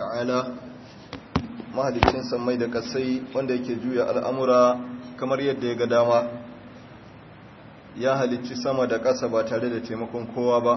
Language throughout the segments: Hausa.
ta'ala mahalicin sammai da kasai wanda yake juya al'amura kamar yadda ya ga dama ya halicci sama da ƙasa ba tare da taimakon kowa ba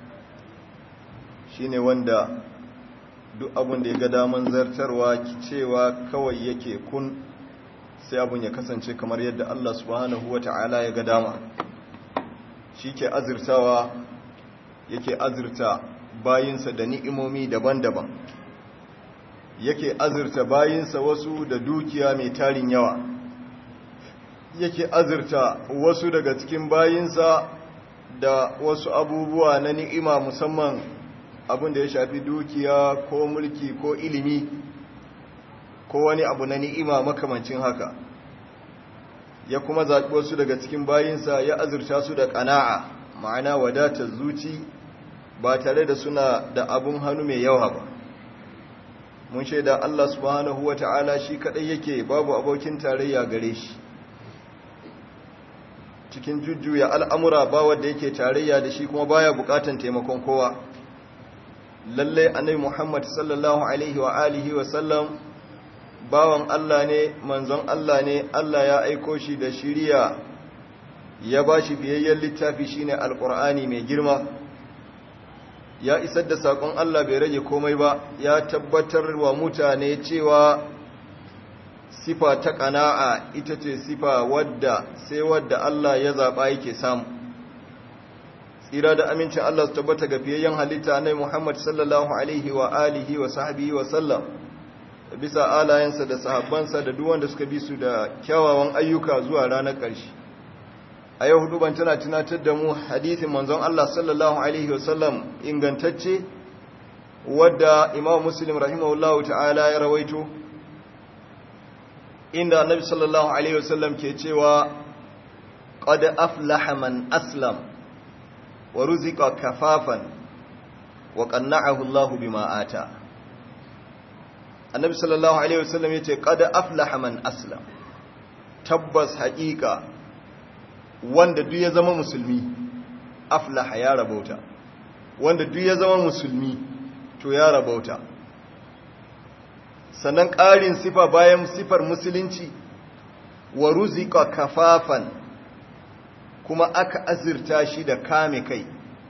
shine wanda duk abin da ya ga daman zartarwa cewa kawai yake kun sai abin ya kasance kamar yadda Allah subhanahu wa ta'ala ya ga dama shi ke azirtawa yake azirta bayinsa da ni'imomi daban-daban yake azirta bayinsa wasu da dukiya mai tarin yawa yake azirta wasu daga cikin bayinsa da wasu abubuwa na ni'ima musamman abin da ya shafi dukiya ko mulki ko ilimi ko wani abu na ni'ima makamancin haka ya kuma zaɓi wasu daga cikin bayinsa ya azurta su da ƙana'a ma'ana wadatar zuci ba tare da suna da abun hannu mai yawa ba mun shaida Allah subhanahu wa ta'ala shi kaɗai yake babu abokin tarayya gare shi cikin jujjuya al'amura ba wadda yake tarayya da shi kuma baya bukatan taimakon kowa lalle annabi Muhammad sallallahu alaihi wa alihi wa sallam bawan Allah ne manzon Allah ne Allah ya aiko shi da shiriya ya bashi biyayyen littafi shine alqur'ani mai girma ya isar da sakon Allah bai rage komai ba ya tabbatar wa mutane cewa sifa ta ƙana'a ita ce sifa wadda sai wadda Allah ya zaɓa yake samu tsira da amincin Allah su tabbata ga fiyayyen halitta na Muhammad sallallahu alaihi wa alihi wa sahbihi wa sallam bisa alayensa da sahabbansa da duk wanda suka bi su da kyawawan ayyuka zuwa ranar ƙarshe a yau hudu ban tana tunatar da mu hadithin manzon Allah sallallahu alaihi wa sallam ingantacce wadda Imam Muslim rahimahullahu ta'ala ya rawaito inda annabi sallallahu alaihi wasallam ke cewa qad aflaha man aslam wa ruziqa kafafan wa qanna'ahu Allah bima ata annabi sallallahu alaihi wasallam yace qad aflaha man aslam tabbas haqiqa wanda duk ya zama musulmi aflaha ya rabauta wanda duk ya zama musulmi to ya rabauta sannan ƙarin sifa bayan sifar musulunci wa ruzika kafafan kuma aka azurta shi da kame kai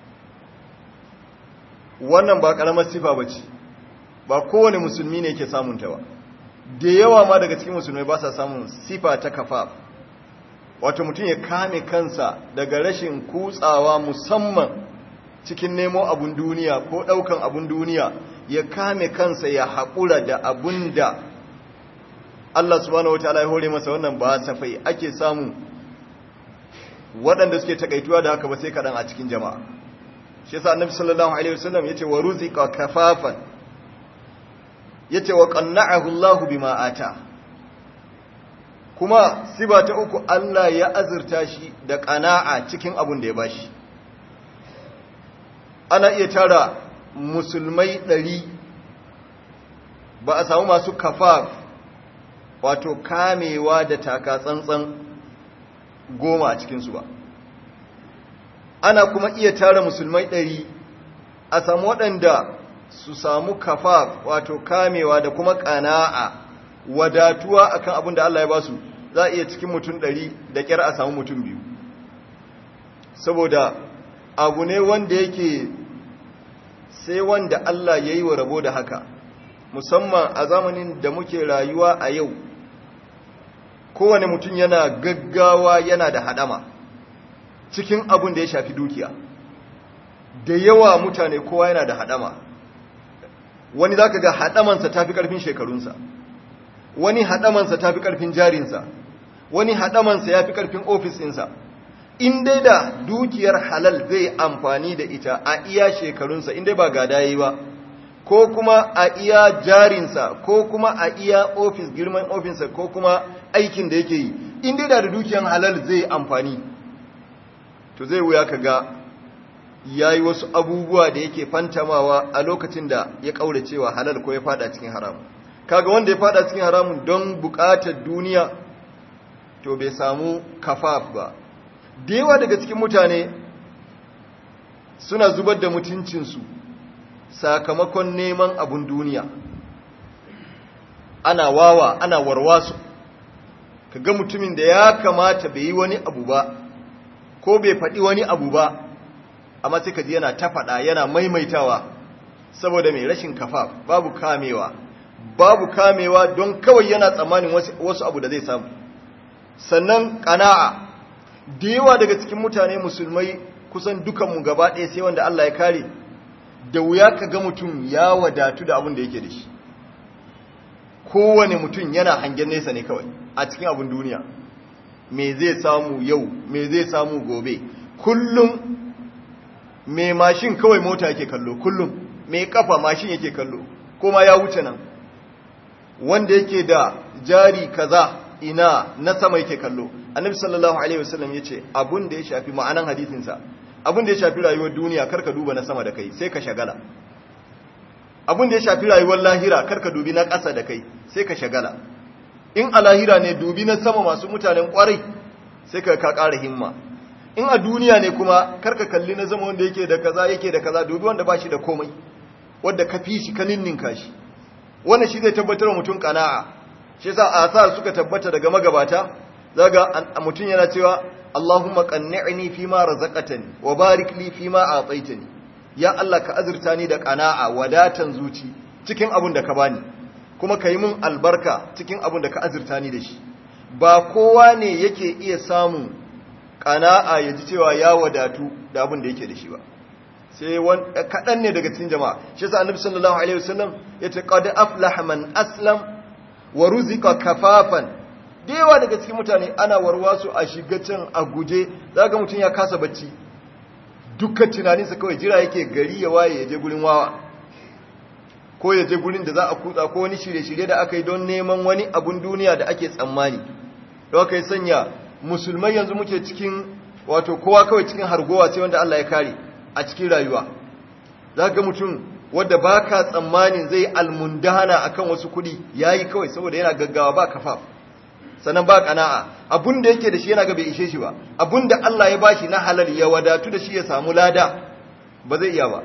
wannan ba ƙaramar sifa ba ce ba kowane musulmi ne ke samunta ba da yawa ma daga cikin musulmai ba sa samun sifa ta kafaf wato mutum ya kame kansa daga rashin kutsawa musamman cikin nemo abun duniya ko ɗaukan abun duniya ya kame kansa ya haƙura da abun da Allah subhanahu wa ta'ala ya hore masa wannan ba safai ake samu waɗanda suke takaituwa da haka ba sai kaɗan a cikin jama'a shi yasa annabi sallallahu alaihi wasallam yace wa ruziqa kafafan yace wa qanna'ahu Allahu bima ata kuma siba ta uku Allah ya azurta shi da qana'a cikin abun da ya bashi ana iya tara musulmai ɗari ba a samu masu kafaf wato kamewa da taka tsantsan goma a cikinsu ba ana kuma iya tara musulmai ɗari a samu waɗanda su samu kafaf wato kamewa da kuma ƙana'a wadatuwa akan abin da Allah ya ba su za a iya cikin mutum ɗari da ƙyar a samu mutum biyu saboda abu ne wanda yake sai wanda Allah ya yi wa rabo da haka musamman a zamanin da muke rayuwa a yau kowane mutum yana gaggawa yana da hadama cikin abin da ya shafi dukiya da yawa mutane kowa yana da hadama wani za ka ga hadamansa ta fi ƙarfin shekarunsa wani hadamansa ta fi ƙarfin jarinsa wani hadamansa ya fi ƙarfin ofisinsa in dai da dukiyar halal zai amfani da ita a iya shekarunsa in dai ba gada yi ba ko kuma a iya jarinsa ko kuma a iya ofis girman ofinsa ko kuma aikin da yake yi in dai da dukiyar halal zai amfani to zai wuya ka ga ya yi wasu abubuwa da yake fantamawa a lokacin da ya cewa halal ko ya fada cikin haramun kaga wanda ya fada cikin haramun don bukatar duniya to bai samu kafaf ba da yawa daga cikin mutane suna zubar da mutuncinsu sakamakon neman abun duniya ana wawa ana warwasu ka ga mutumin da ya kamata bai yi wani abu ba ko bai faɗi wani abu ba amma sai ka ji yana ta faɗa yana maimaitawa saboda mai rashin kafa babu kamewa babu kamewa don kawai yana tsammanin wasu abu da zai samu sannan ƙana'a da yawa daga cikin mutane musulmai kusan dukanmu gaba ɗaya sai wanda Allah ya kare da wuya ka ga mutum ya wadatu da abin da yake da shi kowane mutum yana hangen nesa ne kawai a cikin abin duniya me zai samu yau me zai samu gobe kullum me mashin kawai mota yake kallo kullum me kafa mashin yake kallo kuma ya wuce nan wanda yake da jari kaza ina na sama yake kallo annabi sallallahu alaihi wasallam yace abun da ya shafi ma'anan hadisin sa abun da ya shafi rayuwar duniya karka duba na sama da kai sai ka shagala abun da ya shafi rayuwar lahira karka dubi na ƙasa da kai sai ka shagala in a lahira ne dubi na sama masu mutanen kwarai sai ka ka ƙara himma in a duniya ne kuma karka kalli na zama wanda yake da kaza yake da kaza dubi wanda ba shi da komai wanda ka fi shi ka ninninka shi wannan shi zai tabbatar mutum kana'a shi yasa asar suka tabbata daga magabata zaga mutum yana cewa Allahumma qanni'ni fima razaqtani wa barik li fima a'taytani ya Allah ka azurta ni da kana'a wadatan zuci cikin abun da ka bani kuma ka yi min albarka cikin abun da ka azurta ni da shi ba kowa ne yake iya samun kana'a ya ji cewa ya wadatu da abun da yake da shi ba sai kaɗan ne daga cikin jama'a shi yasa annabi sallallahu alaihi wasallam ya ce qad aflaha man aslam wa ruzika kafafan dewa daga cikin mutane ana warwasu a shiga can a guje zaka mutum ya kasa bacci dukkan tunaninsa kawai jira yake gari ya waye ya je gurin wawa ko ya je gurin da za a kutsa ko wani shirye-shirye da aka yi don neman wani abun duniya da ake tsammani don aka yi sanya musulmai yanzu muke cikin wato kowa kawai cikin hargowa sai wanda Allah ya kare a cikin rayuwa za ga mutum wadda ba ka tsammanin zai almundana a kan wasu kuɗi ya yi kawai saboda yana gaggawa ba kafaf sannan ba ƙana'a abun da yake da shi yana ga bai ishe shi ba abun da Allah ya bashi na halal ya wadatu da shi ya samu lada ba zai iya ba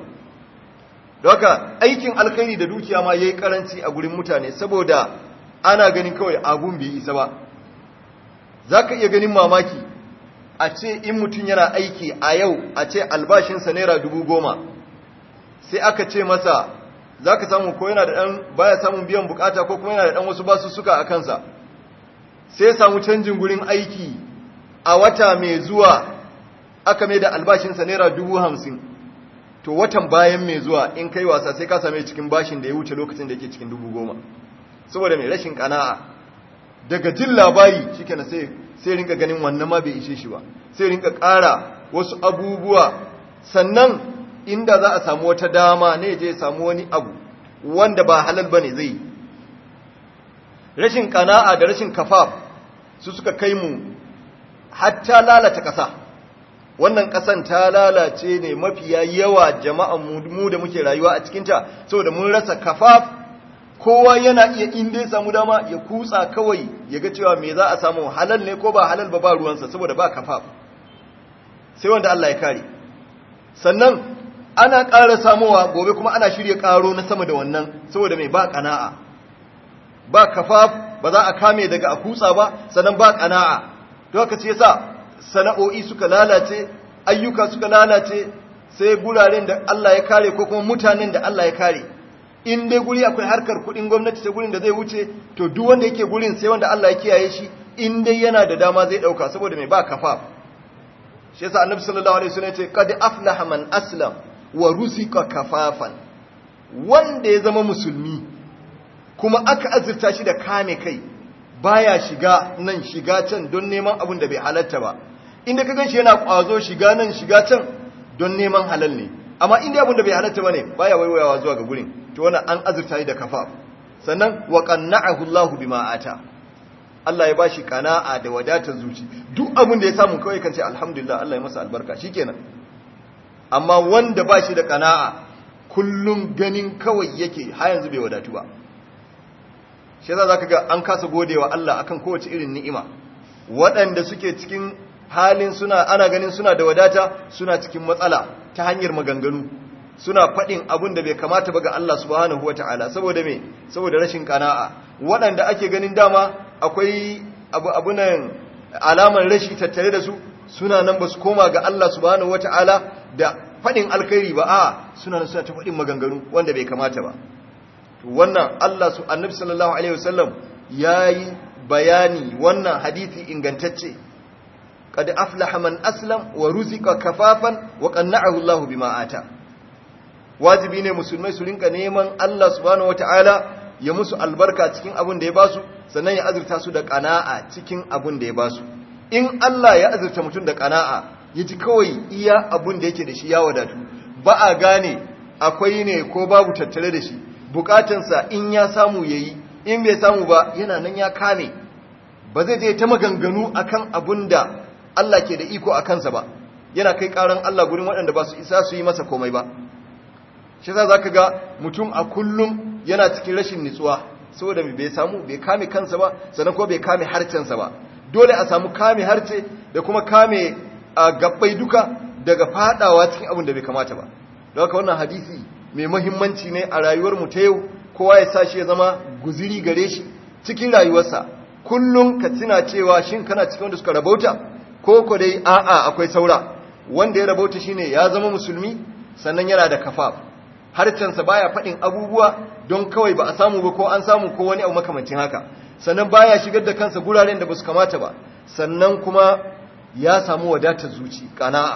haka aikin alkhairi da dukiya ma yayi karanci a gurin mutane saboda ana ganin kawai abun bai isa ba zaka iya ganin mamaki a ce in mutum yana aiki a yau a ce albashinsa naira dubu goma sai aka ce masa za ka samu ko yana da ɗan baya samun biyan bukata ko kuma yana da ɗan wasu basu suka a kansa sai ya samu canjin gurin aiki a wata mai zuwa aka mai da albashinsa naira dubu hamsin to watan bayan mai zuwa in kai wasa sai ka same cikin bashin da ya wuce lokacin da yake cikin dubu goma saboda mai rashin kana'a daga jin labari shikenan sai sai rinka ganin wannan ma bai ishe shi ba sai rinka ƙara wasu abubuwa sannan inda za a samu wata dama ne je samu wani abu wanda ba halal bane zai rashin kana'a da rashin kafaf su suka kai mu hatta lalata ƙasa wannan ƙasan ta lalace ne mafiya yawa jama'an mu da muke rayuwa a cikinta saboda mun rasa kafaf kowa yana iya inda ya samu dama ya kutsa kawai ya ga cewa me za a samu halal ne ko ba halal ba ba ruwansa saboda ba kafaf sai wanda Allah ya kare sannan ana ƙara samowa gobe kuma ana shirya ƙaro na sama da wannan saboda mai ba ƙana'a ba kafaf ba za a kame daga a kutsa ba sannan ba ƙana'a to haka ce yasa sana'o'i suka lalace ayyuka suka lalace sai guraren da Allah ya kare ko kuma mutanen da Allah ya kare in dai guri akwai harkar kudin gwamnati ta gurin da zai wuce to duk wanda yake gurin sai wanda Allah ya kiyaye shi in dai yana da dama zai dauka saboda mai ba kafa shi yasa annabi sallallahu alaihi wasallam ya ce qad aflaha man aslam wa rusika kafafan wanda ya zama musulmi kuma aka azurta shi da kame kai baya shiga nan shiga can don neman abin da bai halatta ba inda ka ganshi yana kwazo shiga nan shiga can don neman halal ne amma inda abin da bai halatta bane baya waiwayawa zuwa ga gurin to wannan an azurta shi da kafa sannan wa qanna'ahu Allahu bima ata Allah ya bashi kana'a da wadatar zuci duk abin da ya samu kawai kan ce alhamdulillah Allah ya masa albarka shikenan amma wanda bashi da kana'a kullum ganin kawai yake har yanzu bai wadatu ba shi yasa zaka ga an kasa godewa Allah akan kowace irin ni'ima waɗanda suke cikin halin suna ana ganin suna da wadata suna cikin matsala ta hanyar maganganu suna faɗin abin da bai kamata ba ga Allah subhanahu wata'ala saboda me saboda rashin kana'a waɗanda ake ganin dama akwai abu abunan alamar rashi tattare da su suna nan ba su koma ga Allah subhanahu wata'ala da faɗin alkhairi ba a suna nan suna ta faɗin maganganu wanda bai kamata ba wannan Allah su annabi sallallahu alaihi wasallam yayi bayani wannan hadisi ingantacce qad aflaha man aslam wa ruzika kafafan wa qanna'ahu Allah bima ata wajibi ne musulmai su rinka neman Allah subhanahu wataala ya musu albarka cikin abin da ya basu sannan ya azurta su da qana'a cikin abin da ya basu in Allah ya azurta mutum da qana'a yaji kawai iya abin da yake da shi ya wadatu ba a gane akwai ne ko babu tattare da shi bukatansa in ya samu yayi in bai samu ba yana nan ya kame ba zai je ta maganganu akan abun da Allah ke da iko a kansa ba yana kai karan Allah gurin waɗanda ba su isa su yi masa komai ba shi za ka ga mutum a kullum yana cikin rashin nutsuwa saboda bai samu bai kame kansa ba sannan ko bai kame harcensa ba dole a samu kame harce da kuma kame a gabbai duka daga fadawa cikin abin da bai kamata ba don haka wannan hadisi mai mahimmanci ne a rayuwar mu ta yau kowa ya sa shi ya zama guziri gare shi cikin rayuwarsa kullum ka tuna cewa shin kana cikin wanda suka rabauta ko ko dai a'a akwai saura wanda ya rabauta shine ya zama musulmi sannan yana da kafaf harcensa baya faɗin abubuwa don kawai ba a samu ba ko an samu ko wani abu makamancin haka sannan baya shigar da kansa guraren da ba su kamata ba sannan kuma ya samu wadatar zuci kana'a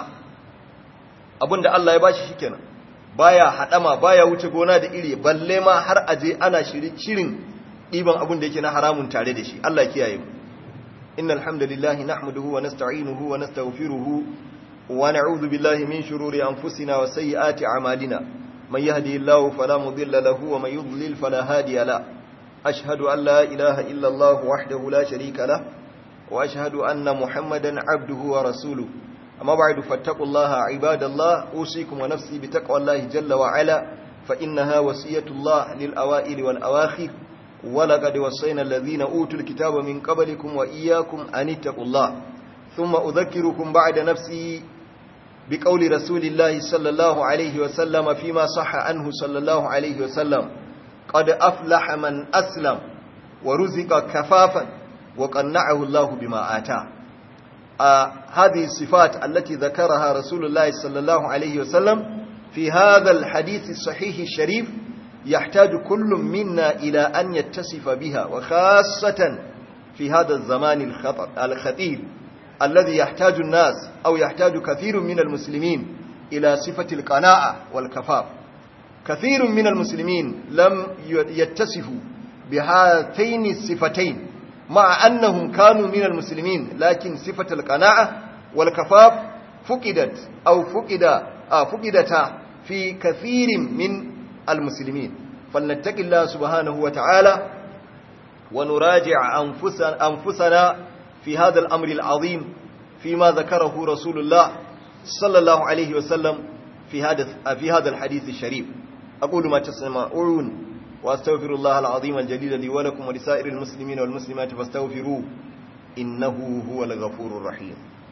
abinda Allah ya bashi shikenan baya hadama baya wuce gona da iri balle ma har aje ana shirin diban abin da yake na haramun tare da shi Allah ya kiyaye mu innal hamdalillahi nahmaduhu wa nasta'inuhu wa nastaghfiruhu wa na'udhu billahi min shururi anfusina wa sayyiati a'malina man yahdihillahu fala mudilla lahu wa man yudlil fala hadiya la ashhadu an la ilaha illa Allah wahdahu la sharika lah wa ashhadu anna muhammadan abduhu wa rasuluhu أما بعد فاتقوا الله عباد الله أوصيكم ونفسي بتقوى الله جل وعلا فإنها وصية الله للأوائل والأواخر ولقد وصينا الذين أوتوا الكتاب من قبلكم وإياكم أن اتقوا الله ثم أذكركم بعد نفسي بقول رسول الله صلى الله عليه وسلم فيما صح عنه صلى الله عليه وسلم قد أفلح من أسلم ورزق كفافا وقنعه الله بما آتاه آه هذه الصفات التي ذكرها رسول الله صلى الله عليه وسلم في هذا الحديث الصحيح الشريف يحتاج كل منا إلى أن يتصف بها وخاصة في هذا الزمان الخطر الخطير الذي يحتاج الناس أو يحتاج كثير من المسلمين إلى صفة القناعة والكفاف كثير من المسلمين لم يتصفوا بهاتين الصفتين مع أنهم كانوا من المسلمين لكن صفة القناعة والكفاف فقدت أو فقد آه فقدتا في كثير من المسلمين فلنتق الله سبحانه وتعالى ونراجع أنفسنا, أنفسنا في هذا الأمر العظيم فيما ذكره رسول الله صلى الله عليه وسلم في هذا في هذا الحديث الشريف أقول ما تسمعون وأستغفر الله العظيم الجليل لي ولكم ولسائر المسلمين والمسلمات فاستغفروه إنه هو الغفور الرحيم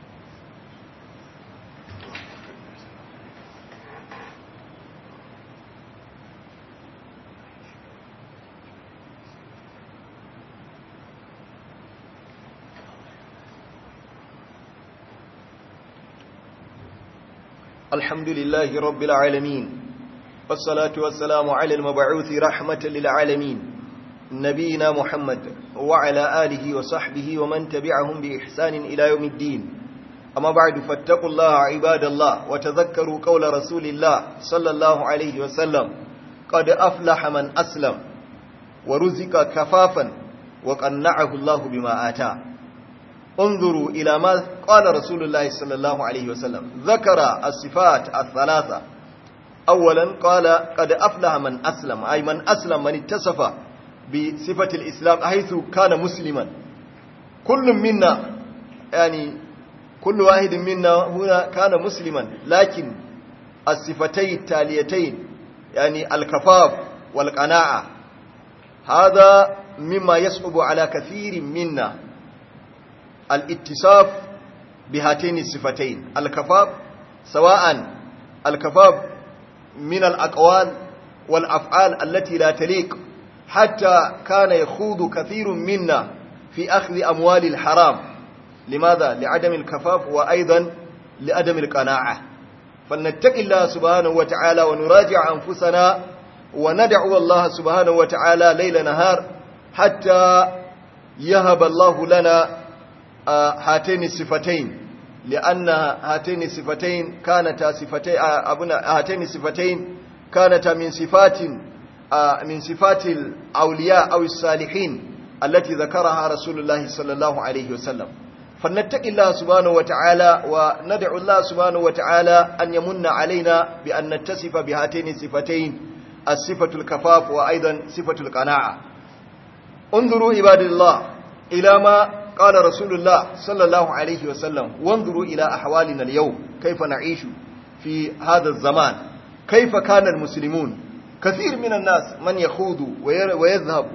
الحمد لله رب العالمين والصلاة والسلام على المبعوث رحمة للعالمين نبينا محمد وعلى آله وصحبه ومن تبعهم بإحسان إلى يوم الدين أما بعد فاتقوا الله عباد الله وتذكروا قول رسول الله صلى الله عليه وسلم قد أفلح من أسلم ورزق كفافا وقنعه الله بما آتاه انظروا إلى ما قال رسول الله صلى الله عليه وسلم ذكر الصفات الثلاثة أولا قال قد أفلح من أسلم أي من أسلم من اتصف بصفة الإسلام حيث كان مسلما كل منا يعني كل واحد منا هنا كان مسلما لكن الصفتين التاليتين يعني الكفاف والقناعة هذا مما يصعب على كثير منا الاتصاف بهاتين الصفتين الكفاف سواء الكفاف من الأقوال والأفعال التي لا تليق حتى كان يخوض كثير منا في أخذ أموال الحرام لماذا؟ لعدم الكفاف وأيضا لعدم القناعة فلنتق الله سبحانه وتعالى ونراجع أنفسنا وندعو الله سبحانه وتعالى ليل نهار حتى يهب الله لنا هاتين الصفتين لأن هاتين الصفتين كانتا صفتين أبنا هاتين الصفتين كانتا من صفات من صفات الأولياء أو الصالحين التي ذكرها رسول الله صلى الله عليه وسلم فلنتق الله سبحانه وتعالى وندعو الله سبحانه وتعالى أن يمن علينا بأن نتصف بهاتين الصفتين الصفة الكفاف وأيضا صفة القناعة انظروا عباد الله إلى ما قال رسول الله صلى الله عليه وسلم وانظروا إلى أحوالنا اليوم كيف نعيش في هذا الزمان كيف كان المسلمون كثير من الناس من يخوض ويذهب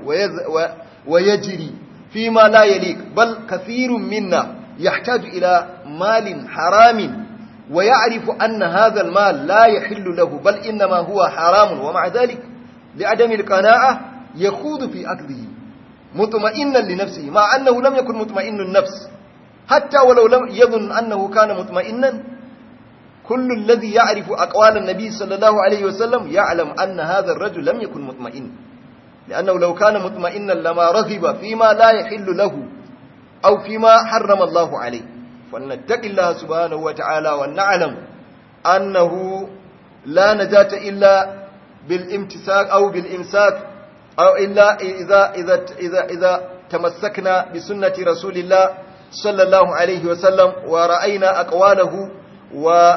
ويجري فيما لا يليق بل كثير منا يحتاج إلى مال حرام ويعرف أن هذا المال لا يحل له بل إنما هو حرام ومع ذلك لعدم القناعة يخوض في أكله مطمئنا لنفسه مع أنه لم يكن مطمئن النفس حتى ولو لم يظن أنه كان مطمئنا كل الذي يعرف أقوال النبي صلى الله عليه وسلم يعلم أن هذا الرجل لم يكن مطمئن لأنه لو كان مطمئنا لما رغب فيما لا يحل له أو فيما حرم الله عليه فلنتق الله سبحانه وتعالى ونعلم أنه لا نجاة إلا بالامتساك أو بالإمساك أو إلا إذا, إذا, إذا, إذا تمسكنا بسنة رسول الله صلى الله عليه وسلم ورأينا أقواله و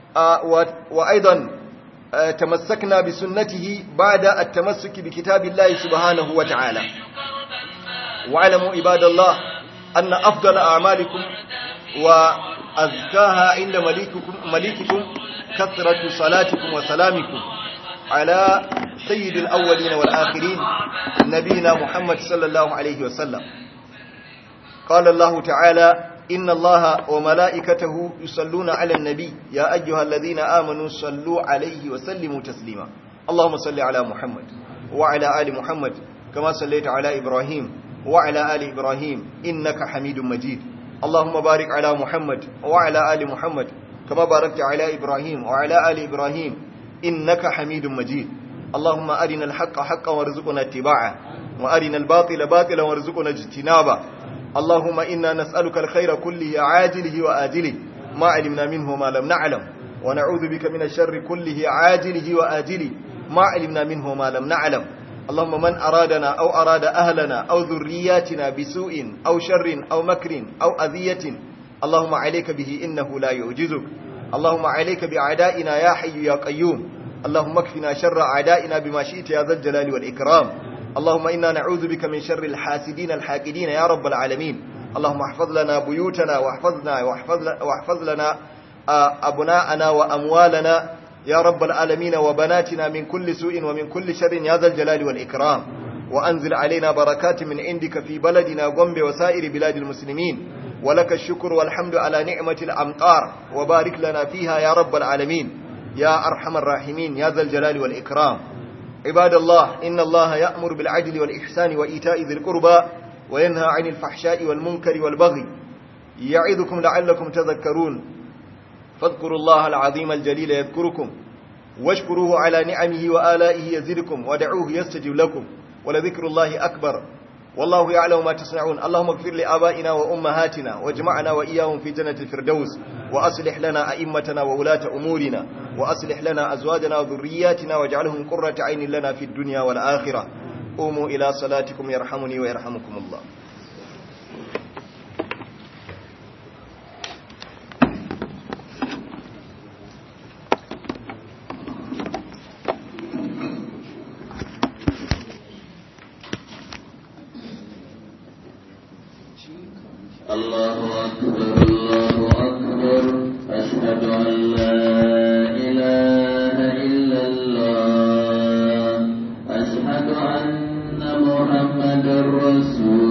وأيضا تمسكنا بسنته بعد التمسك بكتاب الله سبحانه وتعالى واعلموا عباد الله أن أفضل أعمالكم وأزكاها عند مليككم, مليككم كثرة صلاتكم وسلامكم على سيد الأولين والآخرين نبينا محمد صلى الله عليه وسلم قال الله تعالى إن الله وملائكته يصلون على النبي يا أيها الذين آمنوا صلوا عليه وسلموا تسليما اللهم صل على محمد وعلى آل محمد كما صليت على إبراهيم وعلى آل إبراهيم إنك حميد مجيد اللهم بارك على محمد وعلى آل محمد كما باركت على إبراهيم وعلى آل إبراهيم إنك حميد مجيد اللهم أرنا الحق حقا وارزقنا اتباعه وأرنا الباطل باطلا وارزقنا اجتنابه اللهم إنا نسألك الخير كله عاجله وآجله ما علمنا منه ما لم نعلم ونعوذ بك من الشر كله عاجله وآجله ما علمنا منه ما لم نعلم اللهم من أرادنا أو أراد أهلنا أو ذرياتنا بسوء أو شر أو مكر أو أذية اللهم عليك به إنه لا يعجزك اللهم عليك بأعدائنا يا حي يا قيوم اللهم اكفنا شر أعدائنا بما شئت يا ذا الجلال والإكرام اللهم إنا نعوذ بك من شر الحاسدين الحاكدين يا رب العالمين اللهم احفظ لنا بيوتنا واحفظنا واحفظ, واحفظ لنا أبناءنا وأموالنا يا رب العالمين وبناتنا من كل سوء ومن كل شر يا ذا الجلال والإكرام وأنزل علينا بركات من عندك في بلدنا غombe وسائر بلاد المسلمين ولك الشكر والحمد على نعمة الأمطار وبارك لنا فيها يا رب العالمين يا أرحم الراحمين يا ذا الجلال والإكرام عباد الله إن الله يأمر بالعدل والإحسان وإيتاء ذي القربى وينهى عن الفحشاء والمنكر والبغي يعظكم لعلكم تذكرون فاذكروا الله العظيم الجليل يذكركم واشكروه على نعمه وآلائه يزدكم ودعوه يستجب لكم ولذكر الله أكبر والله يعلم ما تصنعون اللهم اغفر لآبائنا وأمهاتنا واجمعنا وإياهم في جنة الفردوس وأصلح لنا أئمتنا وولاة أمورنا وأصلح لنا أزواجنا وذرياتنا واجعلهم قرة عين لنا في الدنيا والآخرة قوموا إلى صلاتكم يرحمني ويرحمكم الله الله أكبر الله أكبر أشهد أن لا إله إلا الله أشهد أن محمد رسول